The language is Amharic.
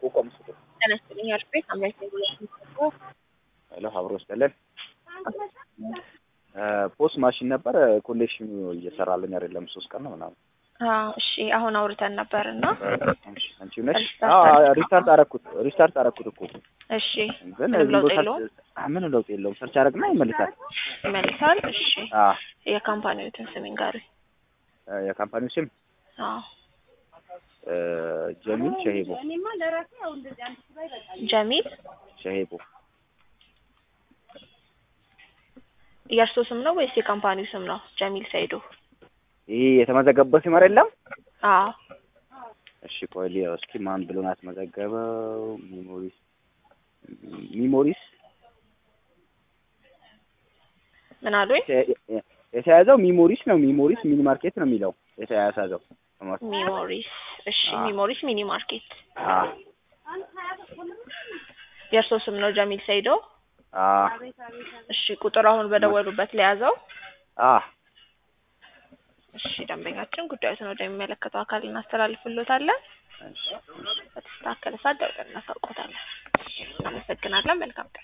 ኮከብ ምስሉ ተነስተኛ አርፌ አምራች ነው ሄሎ አብሮ ስጠለን ፖስት ማሽን ነበር ኮሌክሽኑ እየሰራልኝ አይደለም። ሶስት ቀን ነው ምናምን። እሺ አሁን አውርተን ነበር እና አንቺ ነሽ? ሪስታርት ሪስታርት አረኩት ሪስታርት አረኩት እኮ እሺ ግን ምንም ዝም ለውጥ ብሎ የለውም? ምን ለውጥ የለውም። ሰርች አረግና ይመልሳል። ይመልሳል። እሺ አ የካምፓኒዎትን ስም ንገሩኝ። የካምፓኒው ስም አዎ እ ጀሚል ሸሄቦ ጀሚል ሸሄቦ የእርሶ ስም ነው ወይስ የካምፓኒው ስም ነው? ጀሚል ሰይዶ። ይሄ የተመዘገበበት ስም አይደለም። አዎ እሺ ቆይ ሊያው እስኪ ማን ብሎ ነው ያስመዘገበው? ሚሞሪስ ሚሞሪስ ምን አሉኝ? የተያዘው ሚሞሪስ ነው። ሚሞሪስ ሚኒ ማርኬት ነው የሚለው የተያዘው። ሚሞሪስ። እሺ አዎ። ሚሞሪስ ሚኒ ማርኬት። አ የእርሶ ስም ነው ጀሚል ሰይዶ። አ እሺ ቁጥር አሁን በደወሉበት ለያዘው። አ እሺ ደንበኛችን ጉዳዩን ወደሚመለከተው አካል እናስተላልፍሎታለን። እሺ በተስተካከለ ሰዓት ደውለን እናሳውቆታለን። አመሰግናለን። መልካም ቀን